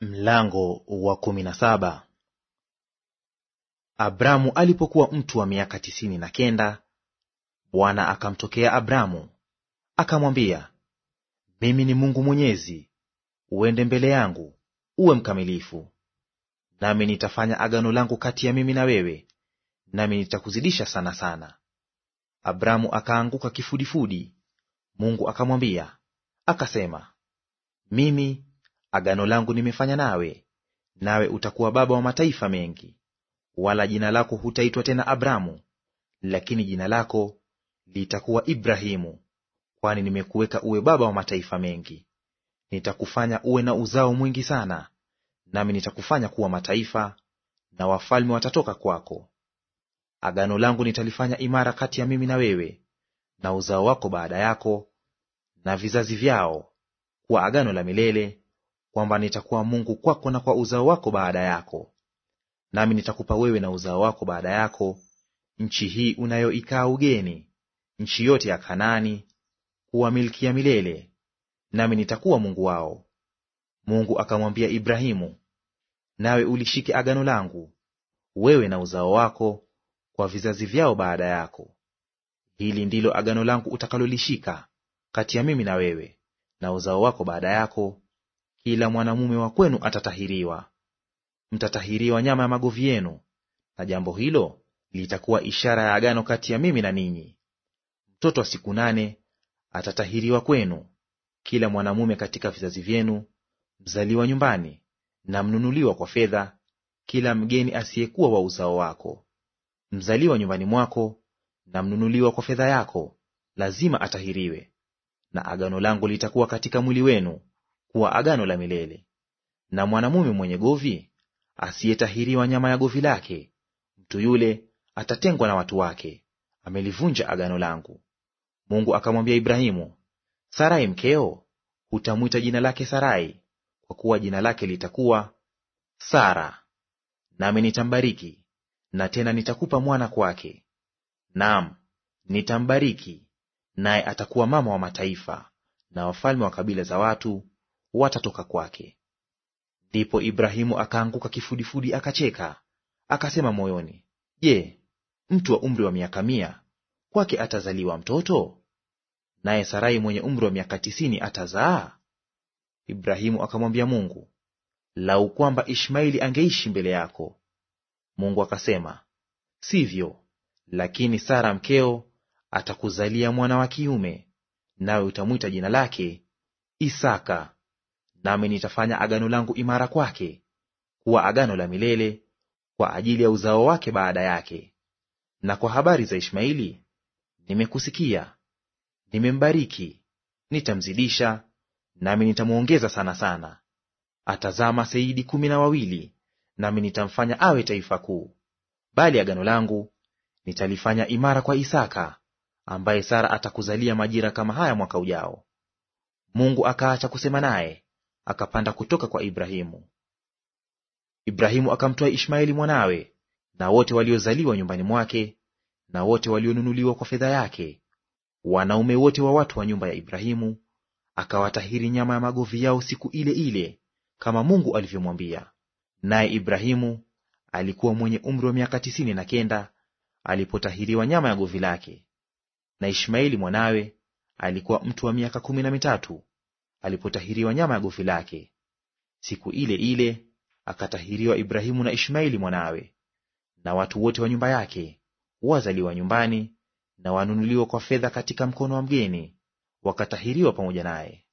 Mlango wa kumi na saba. Abramu alipokuwa mtu wa miaka tisini na kenda, Bwana akamtokea Abramu akamwambia, mimi ni Mungu Mwenyezi, uende mbele yangu uwe mkamilifu, nami nitafanya agano langu kati ya mimi na wewe, nami nitakuzidisha sana sana. Abramu akaanguka kifudifudi. Mungu akamwambia akasema, mimi agano langu nimefanya nawe, nawe utakuwa baba wa mataifa mengi. Wala jina lako hutaitwa tena Abramu, lakini jina lako litakuwa Ibrahimu, kwani nimekuweka uwe baba wa mataifa mengi. Nitakufanya uwe na uzao mwingi sana, nami nitakufanya kuwa mataifa, na wafalme watatoka kwako. Agano langu nitalifanya imara kati ya mimi na wewe na uzao wako baada yako na vizazi vyao, kuwa agano la milele kwamba nitakuwa Mungu kwako na kwa uzao wako baada yako. Nami nitakupa wewe na uzao wako baada yako nchi hii unayoikaa ugeni, nchi yote ya Kanaani, kuwa milki ya milele, nami nitakuwa Mungu wao. Mungu akamwambia Ibrahimu, nawe ulishike agano langu, wewe na uzao wako kwa vizazi vyao baada yako. Hili ndilo agano langu utakalolishika kati ya mimi na wewe na uzao wako baada yako kila mwanamume wa kwenu atatahiriwa. Mtatahiriwa nyama ya magovi yenu, na jambo hilo litakuwa ishara ya agano kati ya mimi na ninyi. Mtoto wa siku nane atatahiriwa kwenu, kila mwanamume katika vizazi vyenu, mzaliwa nyumbani na mnunuliwa kwa fedha, kila mgeni asiyekuwa wa uzao wako. Mzaliwa nyumbani mwako na mnunuliwa kwa fedha yako lazima atahiriwe. Na agano langu litakuwa katika mwili wenu kuwa agano la milele. Na mwanamume mwenye govi asiyetahiriwa nyama ya govi lake, mtu yule atatengwa na watu wake; amelivunja agano langu. Mungu akamwambia Ibrahimu, Sarai mkeo hutamwita jina lake Sarai, kwa kuwa jina lake litakuwa Sara. Nami nitambariki, na tena nitakupa mwana kwake. Naam, nitambariki, naye atakuwa mama wa mataifa, na wafalme wa kabila za watu watatoka kwake. Ndipo Ibrahimu akaanguka kifudifudi, akacheka, akasema moyoni, Je, mtu wa umri wa miaka mia kwake atazaliwa mtoto? Naye Sarai mwenye umri wa miaka tisini atazaa? Ibrahimu akamwambia Mungu, lau kwamba Ishmaeli angeishi mbele yako. Mungu akasema, sivyo, lakini Sara mkeo atakuzalia mwana wa kiume, nawe utamwita jina lake Isaka. Nami nitafanya agano langu imara kwake, kuwa agano la milele kwa ajili ya uzao wake baada yake. Na kwa habari za Ishmaeli, nimekusikia; nimembariki, nitamzidisha, nami nitamwongeza sana sana. Atazaa maseidi kumi na wawili, nami nitamfanya awe taifa kuu. Bali agano langu nitalifanya imara kwa Isaka, ambaye Sara atakuzalia majira kama haya mwaka ujao. Mungu akaacha kusema naye, akapanda kutoka kwa Ibrahimu. Ibrahimu akamtoa Ishmaeli mwanawe na wote waliozaliwa nyumbani mwake na wote walionunuliwa kwa fedha yake, wanaume wote wa watu wa nyumba ya Ibrahimu, akawatahiri nyama ya magovi yao siku ile ile, kama Mungu alivyomwambia. Naye Ibrahimu alikuwa mwenye umri wa miaka tisini na kenda alipotahiriwa nyama ya govi lake, na Ishmaeli mwanawe alikuwa mtu wa miaka kumi na mitatu alipotahiriwa nyama ya govi lake. Siku ile ile akatahiriwa Ibrahimu na Ishmaeli mwanawe, na watu wote wa nyumba yake, wazaliwa nyumbani na wanunuliwa kwa fedha katika mkono wa mgeni, wakatahiriwa pamoja naye.